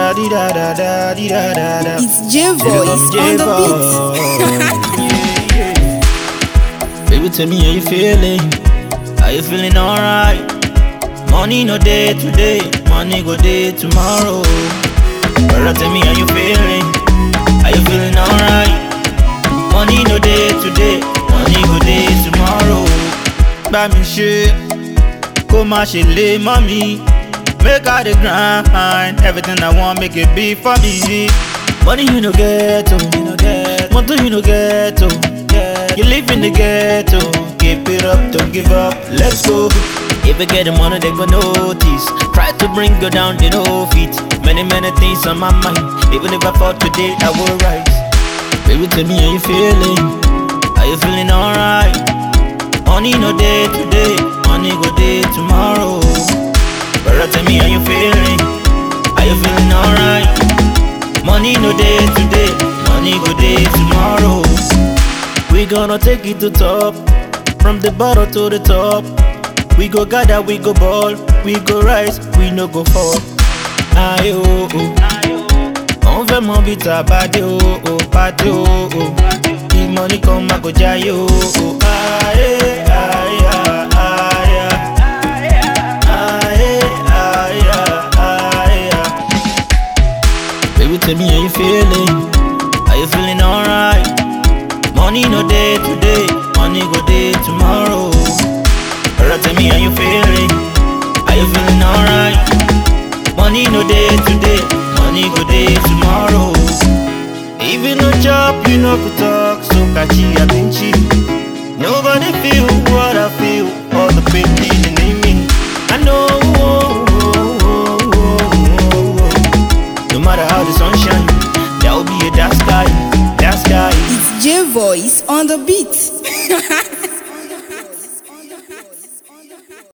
da di da da da di da da da. It's J Voice on the beat. Baby, tell me how you feeling. Are you feeling alright? Money no day today, money go day tomorrow. Brother, tell me how you feeling. Are you feeling alright? Money no day today, money go day tomorrow. Bá mi ṣe, kó má ṣe lé mọ́ mi. Make I the grind, everything I want make it be for me. Money you no get, oh, you no get. Money you no get, oh. You live in the ghetto, keep it up, don't give up, let's go. If you get the money, they go notice. Try to bring you down, they know fit. Many, many things on my mind. Even if I fall today, I will rise. Baby, tell me how you feeling. Are you feeling alright? Money no day today, money go day tomorrow. Brother, tell me how you feeling. Are you feeling alright? Money no day today, money go day tomorrow. We gonna take it to top, from the bottom to the top. We go gather, we go ball, we go rise, we no go fall. Aye oh oh. On fait mon beat à bade oh oh, bade oh oh. The money come I go jai oh oh. Aye aye aye aye. Aye aye aye aye. Baby, tell me how you feeling. Are you feeling alright? Money no day today, money go day tomorrow. Brother, tell me how you feeling. Are you feeling alright? Money no day today, money go day tomorrow. Even no job, you know could talk, so catchy I been cheap. Nobody feel what I feel, all the pain leading in me. I know. oh, oh, oh, oh, oh, oh. No matter how the sun shine, there will be a dark sky, dark sky. It's J Voice on the beat.